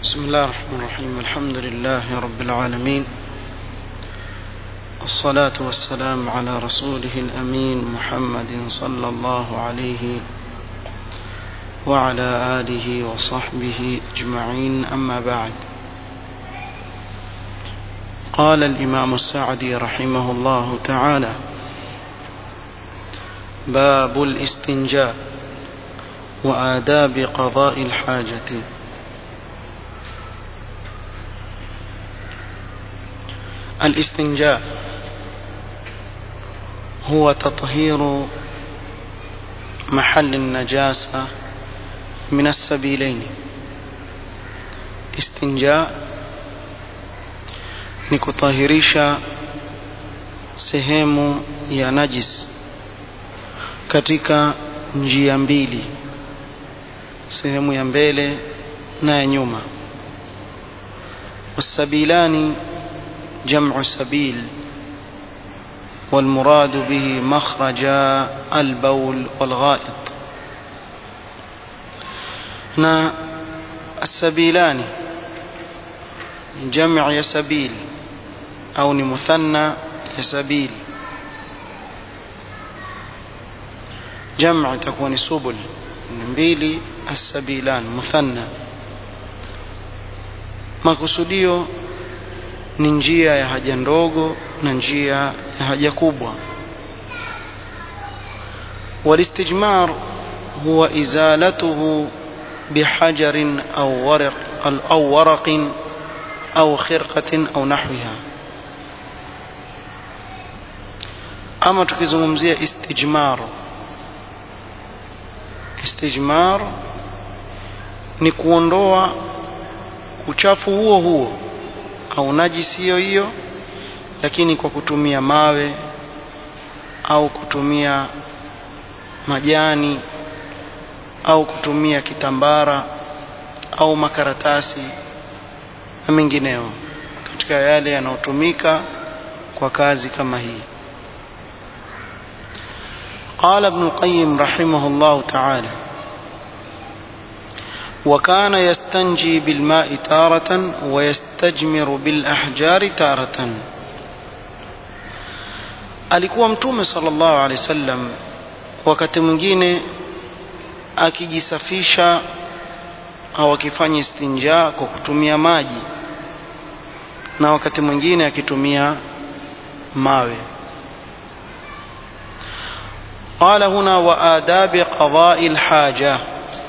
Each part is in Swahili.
بسم الله الرحمن الرحيم الحمد لله رب العالمين والصلاة والسلام على رسوله الأمين محمد صلى الله عليه وعلى آله وصحبه أجمعين أما بعد قال الإمام السعدي رحمه الله تعالى باب الاستنجاء وآداب قضاء الحاجة الاستنجاء هو تطهير محل النجاسة من السبيلين استنجاء ni kutahirisha sehemu ya najis katika njia mbili sehemu ya mbele na ya nyuma wasabilani جمع سبيل والمراد به مخرج البول والغائط نا السبيلان جمع يسبيل أو مثنى يسبيل جمع تكون سبل mbili السبيلان مثنى makusudio ni njia ya haja ndogo na njia ya haja kubwa والاستجمار هو إزالته بحجر أو ورق أو ورق أو خرقة أو نحوها أما tukizungumzia istijmar istijmar ni kuondoa uchafu huo huo au najisi hiyo hiyo lakini kwa kutumia mawe au kutumia majani au kutumia kitambara au makaratasi na mengineo katika yale yanayotumika kwa kazi kama hii قال ابن القيم رحمه الله تعالى وكان يستنجي بالماء تارة ويستجمر بالأحجار تارة alikuwa mtume sallallahu alaihi wasallam wakati mwingine akijisafisha au akifanya istinja kwa kutumia maji na wakati mwingine akitumia mawe قال هنا وآداب قضاء الحاجة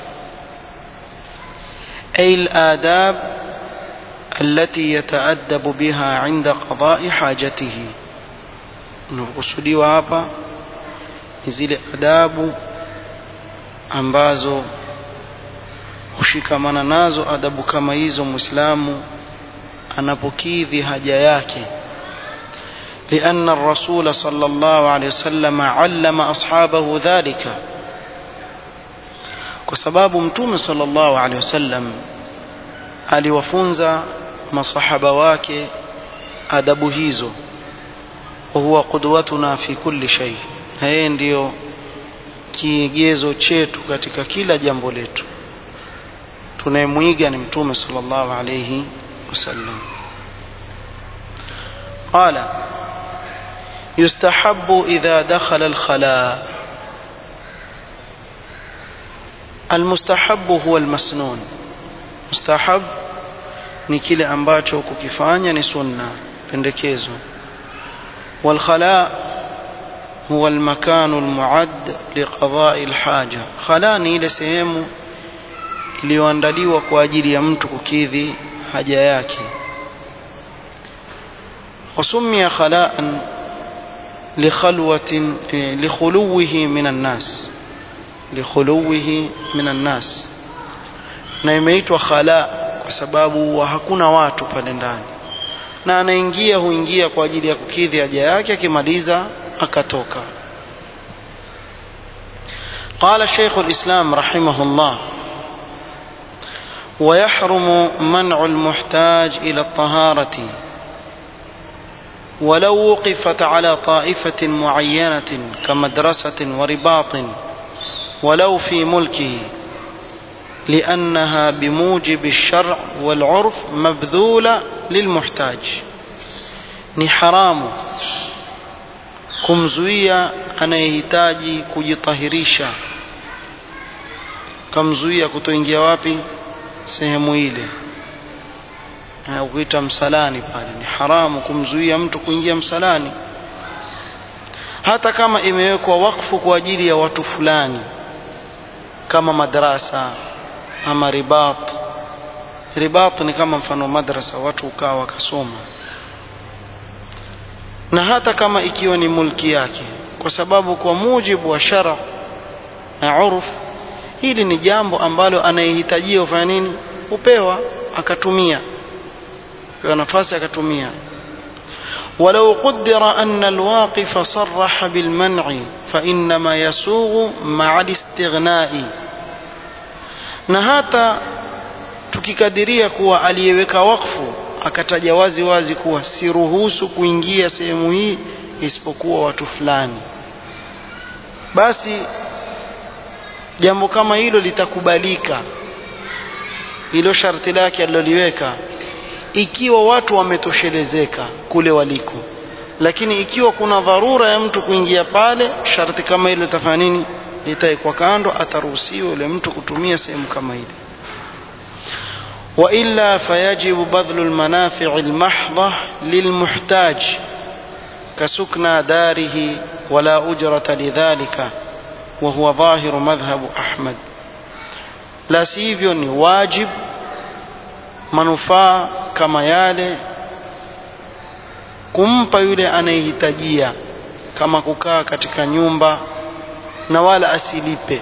أي الآداب التي يتأدب بها عند قضاء حاجته نقصدي hapa ni zile adabu ambazo hushikamana nazo adabu kama hizo muislamu anapokidhi haja yake لأن الرسول صلى الله عليه وسلم علم أصحابه ذلك kwa sababu mtume sallallahu alaihi wasallam aliwafunza masahaba wake adabu hizo wa huwa qudwatuna fi kulli shay na yeye ndiyo kigezo chetu katika kila jambo letu tunayemwiga ni mtume sallallahu alaihi wasallam qala yustahabbu idha dakhala al-khala المستحب هو المسنون مستحب ni kile ambacho kukifanya ni sunna pendekezo والخلاء هو المكان المعد لقضاء الحاجة خلاء ni ile sehemu iliyoandaliwa kwa ajili ya mtu kukidhi haja yake وسمي خلاء لخلوة لخلوه من الناس likhuluwihi minan nas na imeitwa khala kwa sababu hakuna watu pale ndani na anaingia huingia kwa ajili ya kukidhi haja yake akimaliza akatoka قال شيخ الإسلام رحمه الله ويحرم منع المحتاج إلى الطهارة ولو وقفت على طائفة معينة كمدرسة ورباط ولو في ملكه لأنها بموجب الشرع والعرف مبذولة للمحتاج ni haramu kumzuia anayehitaji kujitahirisha kamzuia kutoingia wapi sehemu ile ukuita msalani pale ni haramu kumzuia mtu kuingia msalani hata kama imewekwa wakfu kwa ajili ya watu fulani kama madrasa ama ribat ribat ni kama mfano madrasa watu ukaa wakasoma na hata kama ikiwa ni mulki yake kwa sababu kwa mujibu wa shara na urf hili ni jambo ambalo anayehitajia ufanya nini upewa akatumia pewa nafasi akatumia ولو قدر أن الواقف صرح بالمنع فإنما يسوغ مع الاستغناء na hata tukikadiria kuwa aliyeweka wakfu akataja wazi wazi kuwa siruhusu kuingia sehemu hii isipokuwa watu fulani basi jambo kama hilo litakubalika hilo sharti lake aliloliweka ikiwa watu wametoshelezeka kule waliko lakini ikiwa kuna dharura ya mtu kuingia pale sharti kama hilo litafanya nini litaekwa kando ataruhusiwa yule mtu kutumia sehemu kama ile وإلا فيجب بذل المنافع المحضة للمحتاج كسكنى داره ولا أجرة لذلك وهو ظاهر مذهب أحمد لا سيفيون واجب manufaa kama yale kumpa yule anayehitajia kama kukaa katika nyumba na wala asilipe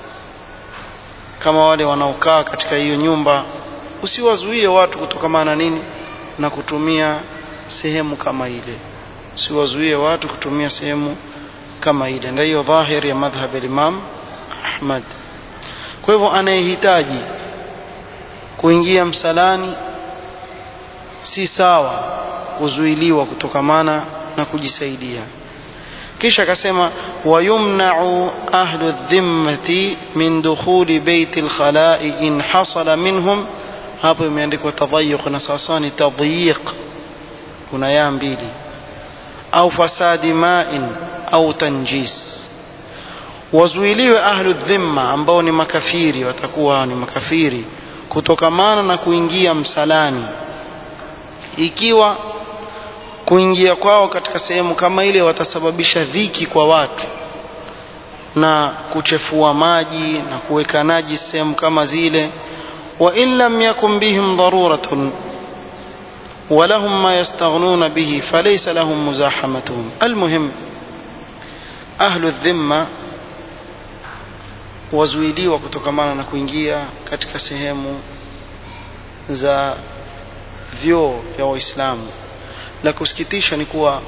kama wale wanaokaa katika hiyo nyumba usiwazuie watu kutokamana nini na kutumia sehemu kama ile usiwazuie watu kutumia sehemu kama ile ndio hiyo dhahiri ya madhhab al-Imam Ahmad kwa hivyo anayehitaji kuingia msalani si sawa kuzuiliwa kutokamana na kujisaidia kisha akasema wayumna'u ahlu dhimmati min dukhuli baiti al-khala'i in hasala minhum hapo imeandikwa tadhayyuq na sasa ni tadyiq kuna ya mbili au fasadi ma'in au tanjis wazuiliwe ahlu dhimma ambao ni makafiri watakuwa ni makafiri kutokamana na kuingia msalani ikiwa kuingia kwao katika sehemu kama ile watasababisha dhiki kwa watu na kuchefua maji na kuweka naji sehemu kama zile wa in lam yakun bihim daruratun ولهم ما يستغنون به فليس لهم مزاحمتهم المهم أهل الذمة wazuiliwa kutokamana na kuingia katika sehemu za vyoo vya waislamu la kusikitisha ni kuwa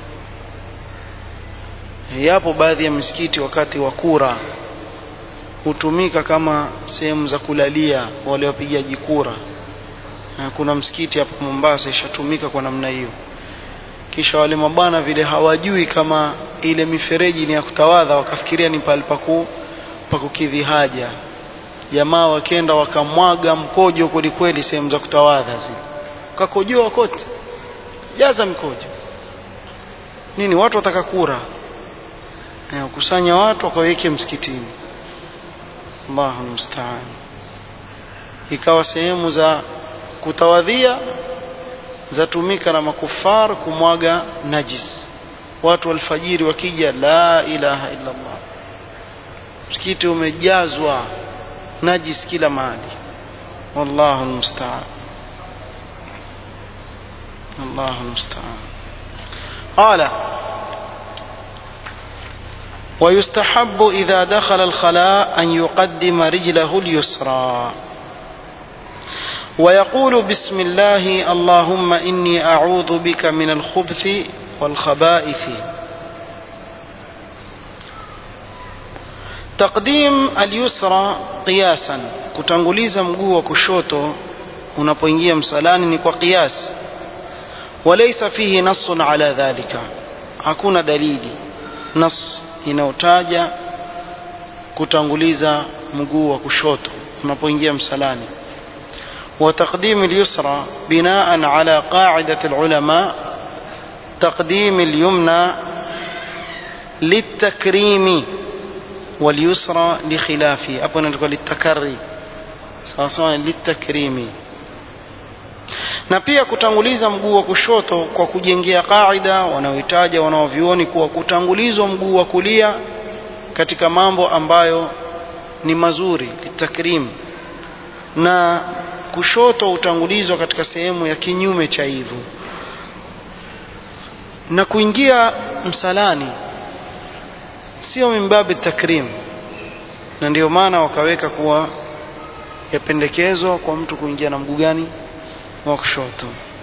yapo baadhi ya misikiti wakati wa kura hutumika kama sehemu za kulalia wale wapigaji kura na kuna msikiti hapa Mombasa ishatumika kwa namna hiyo kisha wale mabwana vile hawajui kama ile mifereji ni ya kutawadha wakafikiria ni pale paku pa kukidhi haja jamaa wakenda wakamwaga mkojo kwelikweli sehemu za kutawadha zile kakojoa kote jaza mkojo nini watu wataka kura eh, kusanya watu wakaweke msikitini Allahu musta'an ikawa sehemu za kutawadhia zatumika na makufar kumwaga najis watu alfajiri wakija la ilaha illa Allah msikiti umejazwa najis kila mahali wallahu almusta'an الله المستعان قال ويستحب إذا دخل الخلاء أن يقدم رجله اليسرى ويقول بسم الله اللهم إني أعوذ بك من الخبث والخبائث تقديم اليسرى قياسا kutanguliza mguu wa kushoto unapoingia msalani ni kwa qiyas وليس فيه نص على ذلك hakuna dalili nas inayotaja kutanguliza mguu wa kushoto unapoingia msalani وتقديم اليسرى بناء على قاعدة العلماء تقديم اليمنى للتكريم واليسرى لخلافه أبو نقول للتكري sawasawa litakrimi na pia kutanguliza mguu wa kushoto kwa kujengea kaida wanaohitaja wanaovioni kuwa kutangulizwa mguu wa kulia katika mambo ambayo ni mazuri litakrim na kushoto utangulizwa katika sehemu ya kinyume cha hivyo na kuingia msalani sio mimbabi takrim na ndio maana wakaweka kuwa yapendekezwa kwa mtu kuingia na mguu gani wa kushoto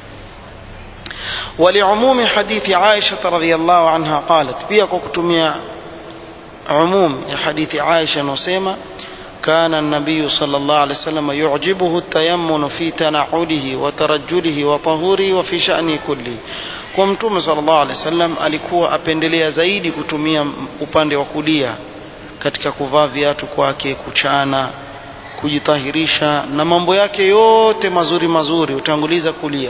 ولعموم حديث عائشة رضي الله عنها قالت pia kwa kutumia عموم ya hadithi Aisha nosema كان النبي صلى الله عليه وسلم يعجبه التيمن في تنعله وترجله وطهوره وفي شأنه كله kwa mtume sallallahu alaihi wasallam alikuwa apendelea zaidi kutumia upande wa kulia katika kuvaa viatu kwake kuchana kujitahirisha na mambo yake yote mazuri mazuri utanguliza kulia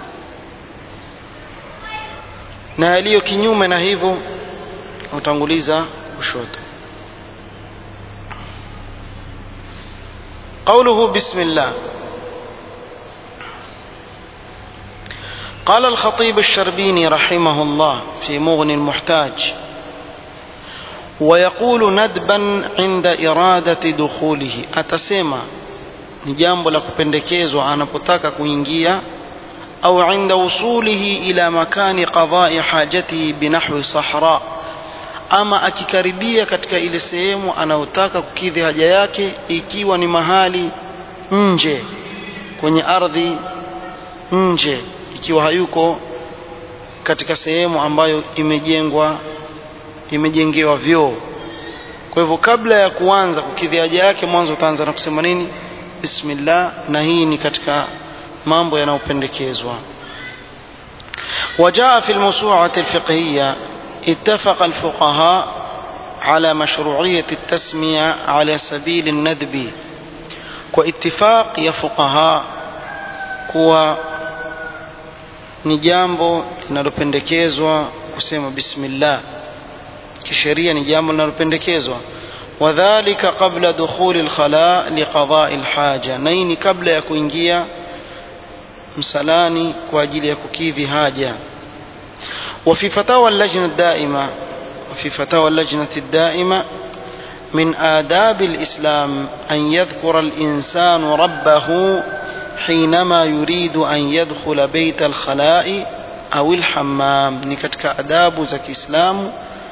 na yaliyo kinyume na hivyo utanguliza kushoto قوله بسم الله قال الخطيب الشربيني رحمه الله في مغني المحتاج ويقول ندبا عند إرادة دخوله أتسمى ni jambo la kupendekezwa anapotaka kuingia au inda wusulihi ila makani qadai hajatihi binahwi sahra ama akikaribia katika ile sehemu anayotaka kukidhi haja yake ikiwa ni mahali nje kwenye ardhi nje ikiwa hayuko katika sehemu ambayo imejengwa imejengewa vyoo kwa hivyo kabla ya kuanza kukidhi haja yake mwanzo utaanza na kusema nini bismillah na hii ni katika mambo yanayopendekezwa وجاء في الموسوعة الفقهية اتفق الفقهاء على مشروعية التسمية على سبيل الندب واتفاق يا فقهاء kuwa ni jambo linalopendekezwa kusema bismillah kisheria ni jambo linalopendekezwa wadhalika qabla dukhuli alkhala liqada'i alhaja naini kabla ya kuingia msalani kwa ajili ya kukidhi haja وفي فتاوى اللجنة الدائمة وفي فتاوى اللجنة الدائمة من آداب الإسلام أن يذكر الإنسان ربه حينما يريد أن يدخل بيت الخلاء أو الحمام نكتك أداب زكي إسلام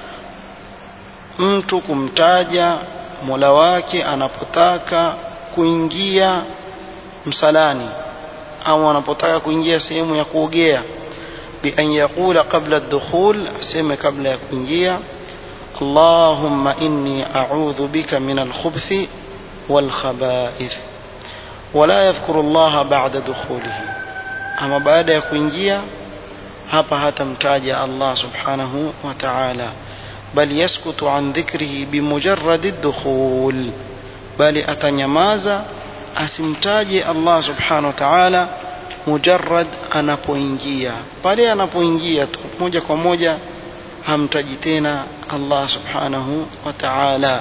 mtu kumtaja mola wake anapotaka kuingia msalani au anapotaka kuingia sehemu ya kuogea بأن يقول قبل الدخول أسمى قبل يكونجيا اللهم إني أعوذ بك من الخبث والخبائث ولا يذكر الله بعد دخوله أما بعد يكونجيا hapa hatamtaja Allah subhanahu wa ta'ala bal yaskutu an dhikrihi bimujarradi dukhul bali atanyamaza asimtaje Allah subhanahu wa ta'ala mujarrad anapoingia pale anapoingia tu moja kwa moja hamtaji tena Allah subhanahu wa ta'ala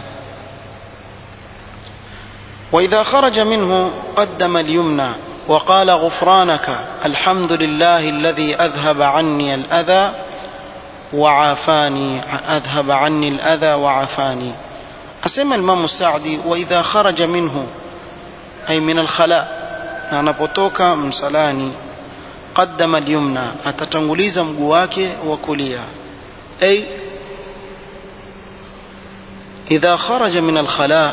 وإذا خرج منه قدم اليمنى وقال غفرانك الحمد لله الذي أذهب عني الأذى وعافاني أذهب عني الأذى وعافاني أسمى الإمام السعدي وإذا خرج منه أي من الخلاء na anapotoka msalani qaddama al-yumna atatanguliza mguu wake wa kulia ay idha kharaja min al-khala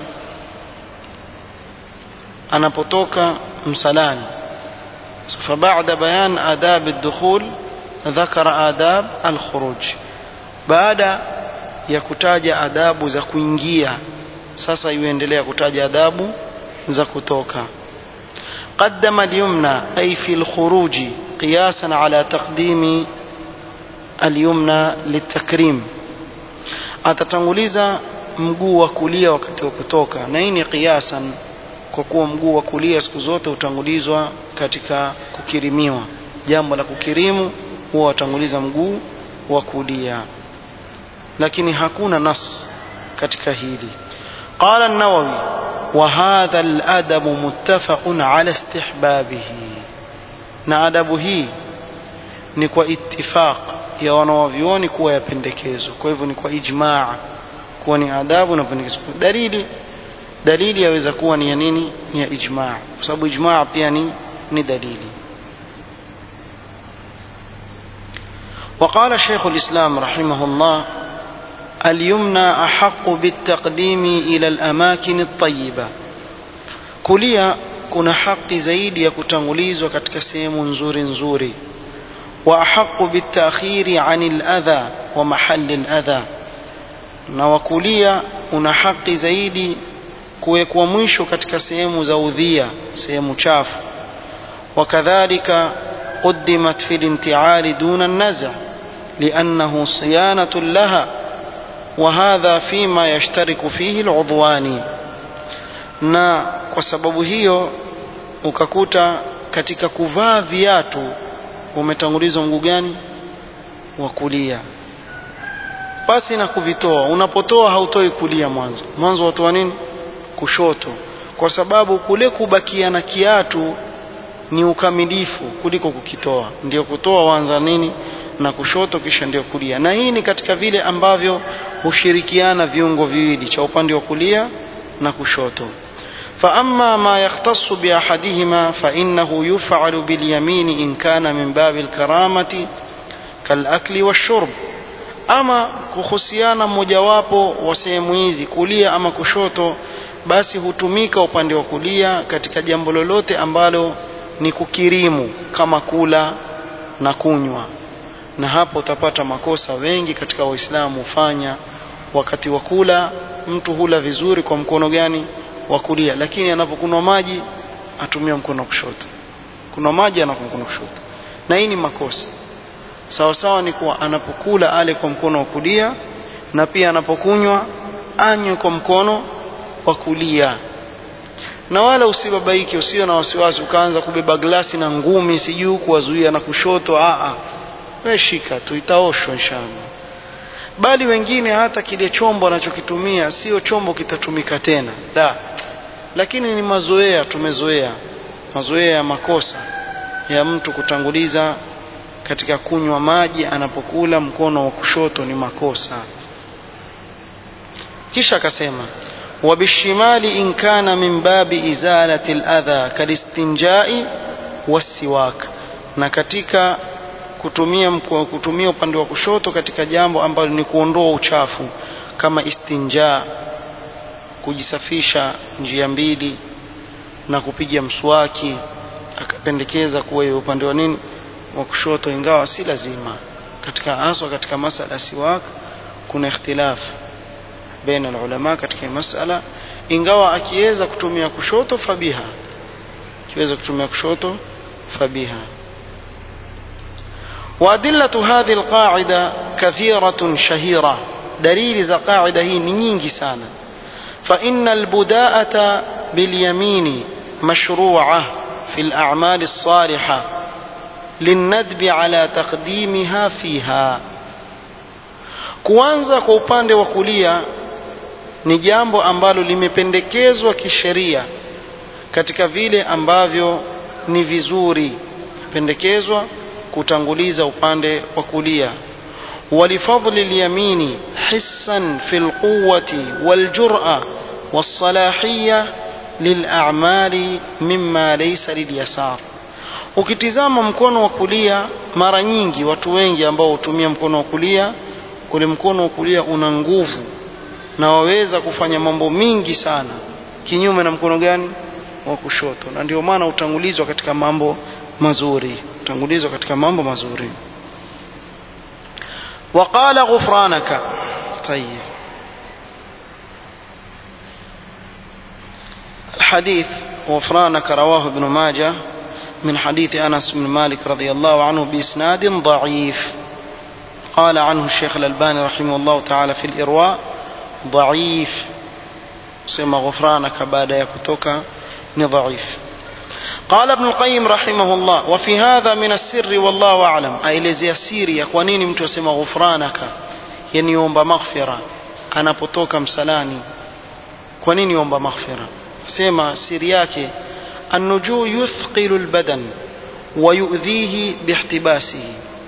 anapotoka msalani فبعد بيان آداب الدخول ذكر آداب الخروج بعد ya kutaja adabu za kuingia sasa yuendelea kutaja adabu za kutoka قدم اليمنى أي في الخروج قياسا على تقديم اليمنى للتكريم atatanguliza mguu wa kulia wakati wa kutoka na hii ni qiyasan kwa kuwa mguu wa kulia siku zote hutangulizwa katika kukirimiwa jambo la kukirimu huwa watanguliza mguu wa kulia lakini hakuna nas katika hili qala an-nawawi wa hadha al-adab muttafaqun ala istihbabihi na adabu hii ni kwa ittifaq ya wanawavyuoni kuwa yapendekezwa kwa hivyo ni kwa ijmaa kuwa ni adabu na pendekezo dalili dalili yaweza kuwa ni ya nini ni ya ijmaa kwa sababu ijmaa pia ni ni dalili وقال شيخ الإسلام رحمه الله اليمنى أحق بالتقديم إلى الأماكن الطيبة كليا kuna haki zaidi ya kutangulizwa katika sehemu nzuri nzuri wa ahaqu bitakhiri anil adha wa mahalli adha na wakulia una haki zaidi kuwekwa mwisho katika sehemu za udhia sehemu chafu wakadhalika قدمت في الانتعال دون النزع لأنه صيانة لها وهذا فيما يشترك فيه العضوان na kwa sababu hiyo ukakuta katika kuvaa viatu umetangulizwa mguu gani wa kulia pasi na kuvitoa unapotoa hautoi kulia mwanzo mwanzo watoa nini kushoto kwa sababu kule kubakia na kiatu ni ukamilifu kuliko kukitoa ndio kutoa wanza nini na kushoto kisha ndio kulia na hii ni katika vile ambavyo hushirikiana viungo viwili cha upande wa kulia na kushoto فأما ما يختص بأحدهما فإنه يفعل باليمين إن كان من باب الكرامة كالأكل والشرب ama kuhusiana mmojawapo wa sehemu hizi kulia ama kushoto basi hutumika upande wa kulia katika jambo lolote ambalo ni kukirimu kama kula na kunywa na hapo utapata makosa wengi katika waislamu hufanya wakati wa kula mtu hula vizuri kwa mkono gani wa kulia lakini anapokunywa maji atumia mkono wa kushoto kunywa maji anakunywa mkono wa kushoto na hii ni makosa sawa sawa ni kuwa anapokula ale kwa mkono wa kulia na pia anapokunywa anywe kwa mkono wa kulia na wala usibabaike usio na wasiwasi ukaanza kubeba glasi na ngumi sijui kuwazuia na kushoto a wewe shika tu itaoshwa inshallah bali wengine hata kile chombo anachokitumia sio chombo kitatumika tena la lakini ni mazoea tumezoea mazoea ya makosa ya mtu kutanguliza katika kunywa maji anapokula mkono wa kushoto ni makosa kisha akasema وبالشمال إن كان من باب إزالة الأذى كالاستنجاء والسواك na katika kutumia kutumia upande wa kushoto katika jambo ambalo ni kuondoa uchafu kama istinja kujisafisha njia mbili na kupiga mswaki akapendekeza kuwa hiyo upande wa nini wa kushoto ingawa si lazima katika haswa katika masala siwak kuna ikhtilaf baina ulama katika masala ingawa akiweza kutumia kushoto fabiha akiweza kutumia kushoto fabiha وأدلة هذه القاعدة كثيرة شهيرة دليل ذا قاعدة هي نينجي سانا فإن البداءة باليمين مشروعة في الأعمال الصالحة للندب على تقديمها فيها kuanza kwa upande wa kulia ni jambo ambalo limependekezwa kisheria katika vile ambavyo ni vizuri pendekezwa kutanguliza upande wa kulia ولفضل اليمين حسا في القوة والجرأة والصلاحية للأعمال مما ليس لليسار ukitizama mkono wa kulia mara nyingi watu wengi ambao hutumia mkono wa kulia ule mkono wa kulia una nguvu na waweza kufanya mambo mingi sana kinyume na mkono gani wa kushoto na ndio maana utangulizwa katika mambo mazuri utangulizwa katika mambo mazuri وقال غفرانك طيب الحديث غفرانك رواه ابن ماجه من حديث انس بن مالك رضي الله عنه باسناد ضعيف قال عنه الشيخ الالباني رحمه الله تعالى في الارواء ضعيف سمى غفرانك بعد يكتوك ni dhaifu قال ابن القيم رحمه الله وفي هذا من السر والله أعلم aelezea siri ya kwa nini mtu asema ghufranaka yani omba maghfira anapotoka msalani kwa nini omba maghfira sema siri yake النجو يثقل البدن ويؤذيه باحتباسه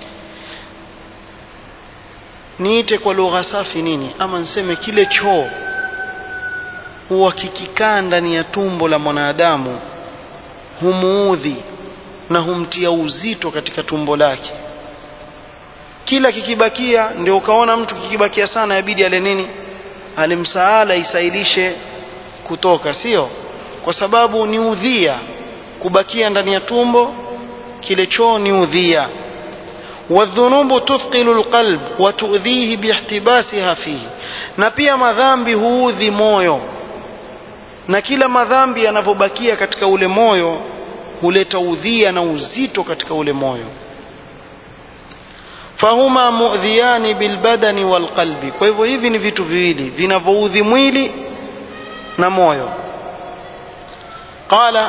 niite kwa lugha safi nini ama niseme kile choo huwa kikikaa ndani ya tumbo la mwanadamu humuudhi na humtia uzito katika tumbo lake kila kikibakia ndio ukaona mtu kikibakia sana yabidi ale nini ale msaala isailishe kutoka sio kwa sababu ni udhia kubakia ndani ya tumbo kile choo ni udhia والذنوب تثقل القلب وتؤذيه باحتباسها فيه na pia madhambi huudhi moyo na kila madhambi yanavyobakia katika ule moyo huleta udhia na uzito katika ule moyo fahuma mu'dhiyani bilbadani walqalbi kwa hivyo hivi ni vitu viwili vinavyoudhi mwili na moyo qala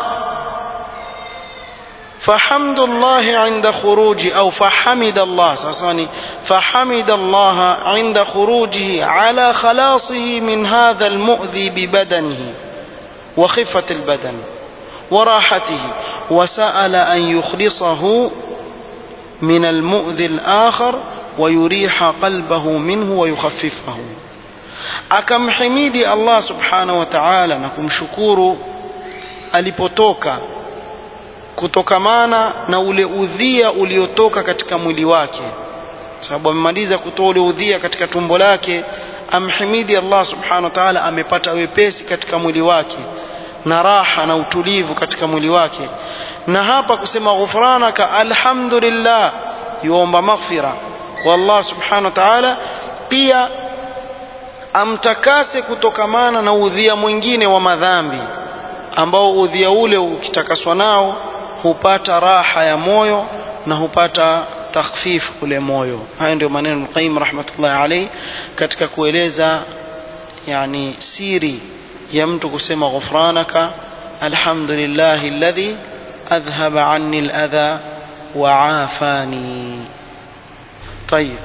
فحمد الله عند خروج أو فحمد الله سأصاني فحمد الله عند خروجه على خلاصه من هذا المؤذي ببدنه وخفة البدن وراحته وسأل أن يخلصه من المؤذي الآخر ويريح قلبه منه ويخففه أكم حميدي الله سبحانه وتعالى نكم شكور alipotoka kutokamana na ule udhia uliotoka katika mwili wake sababu amemaliza kutoa ule udhia katika tumbo lake amhimidi Allah subhanahu wa ta'ala amepata wepesi katika mwili wake na raha na utulivu katika mwili wake na hapa kusema ghufranaka alhamdulillah yuomba maghfira kwa Allah subhanahu wa ta'ala pia amtakase kutokamana na udhia mwingine wa madhambi ambao udhia ule ukitakaswa nao hupata raha ya moyo na hupata takhfif ule moyo haya ndio maneno Qayyim rahmatullahi alayhi katika kueleza yani siri ya mtu kusema ghufranaka alhamdulillahi alladhi adhhaba anni aladha wa afani طيب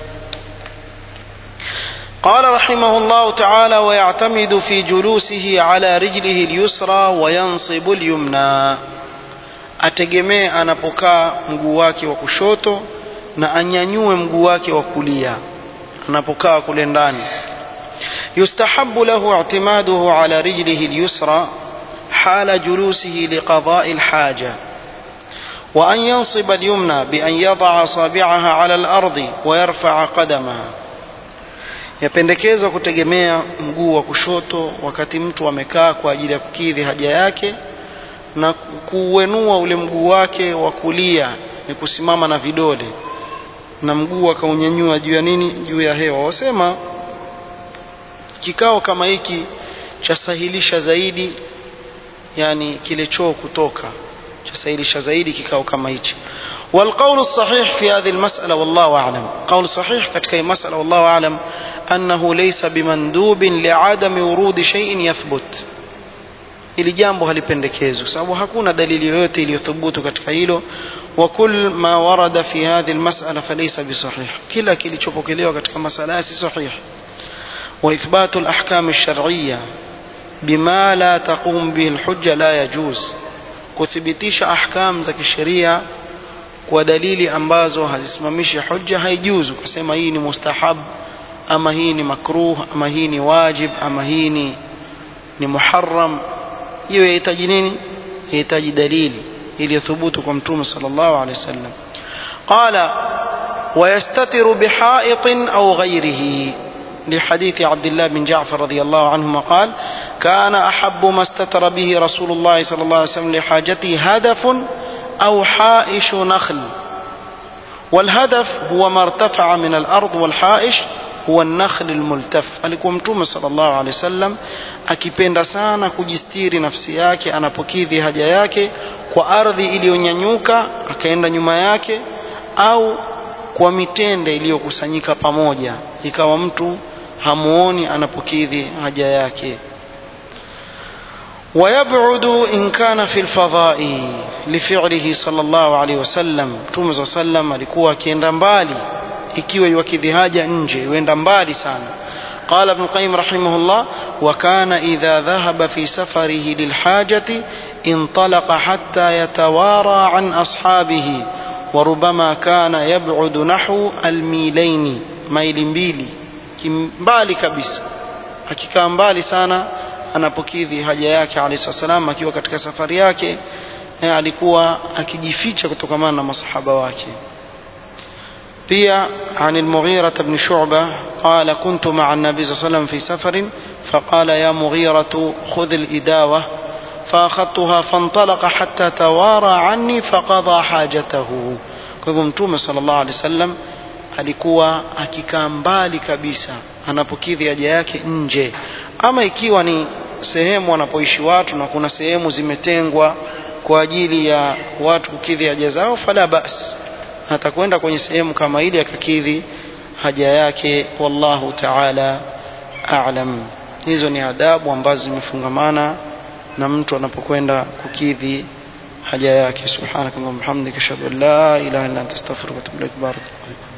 قال رحمه الله تعالى ويعتمد في جلوسه على رجله اليسرى وينصب اليمنى ategemee anapokaa mguu wake wa kushoto na anyanyue mguu wake wa kulia anapokaa kule ndani yustahabu lahu i'timaduhu ala rijlihi al-yusra hala julusihi liqada'i al-haja wa an yansiba al-yumna bi an yada'a asabi'aha ala al-ardi wa yarfa'a qadamaha yapendekezwa kutegemea mguu wa kushoto wakati mtu amekaa kwa ajili ya kukidhi haja yake na kuuenua ule mguu wake wa kulia ni kusimama na vidole na mguu akaunyanyua juu ya nini juu ya hewa wasema kikao kama hiki chasahilisha zaidi yani kile choo kutoka chasahilisha zaidi kikao kama hichi والقول الصحيح في هذه المسألة والله أعلم قول صحيح كتك مسألة والله أعلم أنه ليس بمندوب لعدم ورود شيء يثبت ili jambo halipendekezwi sababu hakuna dalili yoyote iliyothubutu katika hilo wa kull ma warada fi hadhihi almas'ala falaysa bisahih kila kilichopokelewa katika masala si sahih wa ithbatu alahkam alshar'iyya bima la taqum bihi alhujja la yajuz kuthibitisha ahkam za kisheria kwa dalili ambazo hazisimamishi hujja haijuzu kusema hii ni mustahab ama hii ni makruh ama hii ni wajib ama hii ni ni muharram hiyo yahitaji nini yahitaji dalili iliyothubutu kwa mtume sallallahu alaihi wasallam qala ويستتر بحائط أو غيره لحديث عبد الله بن جعفر رضي الله عنهما قال كان أحب ما استتر به رسول الله صلى الله عليه وسلم لحاجته هدف أو حائش نخل والهدف هو ما ارتفع من الأرض والحائش huwa nakhl almultaf alikuwa mtume sallallahu alaihi wasallam akipenda sana kujistiri nafsi yake anapokidhi haja yake kwa ardhi iliyonyanyuka akaenda nyuma yake au kwa mitende iliyokusanyika pamoja ikawa mtu hamuoni anapokidhi haja yake ويبعد إن كان في الفضاء لفعله صلى الله عليه وسلم Mtume صلى الله عليه وسلم alikuwa akienda mbali ikiwa iwakidhi haja nje yuenda mbali sana قال ابن القيم رحمه الله وكان إذا ذهب في سفره للحاجة انطلق حتى يتوارى عن أصحابه وربما كان يبعد نحو الميلين ميل mbili kimbali kabisa akikaa mbali sana anapokidhi haja yake alayhi salam akiwa katika safari yake alikuwa akijificha kutokamana na masahaba wake pia عن المغيرة بن شعبة قال كنت مع النبي صلى الله عليه وسلم في سفر فقال يا مغيرة خذ الإداوة فأخذتها فانطلق حتى توارى عني فقضى حاجته kwa hivyo mtume sallallahu alaihi wasallam alikuwa akikaa mbali kabisa anapokidhi haja yake nje ama ikiwa ni sehemu wanapoishi watu na kuna sehemu zimetengwa kwa ajili ya watu kukidhi haja zao fala bas atakwenda kwenye sehemu kama ile akakidhi haja yake wallahu ta'ala a'lam hizo ni adabu ambazo zimefungamana na mtu anapokwenda kukidhi haja yake subhanakallahumma hamdika ashhadu an la ilaha illa anta astaghfiruka wa atubu ilaik barakallahu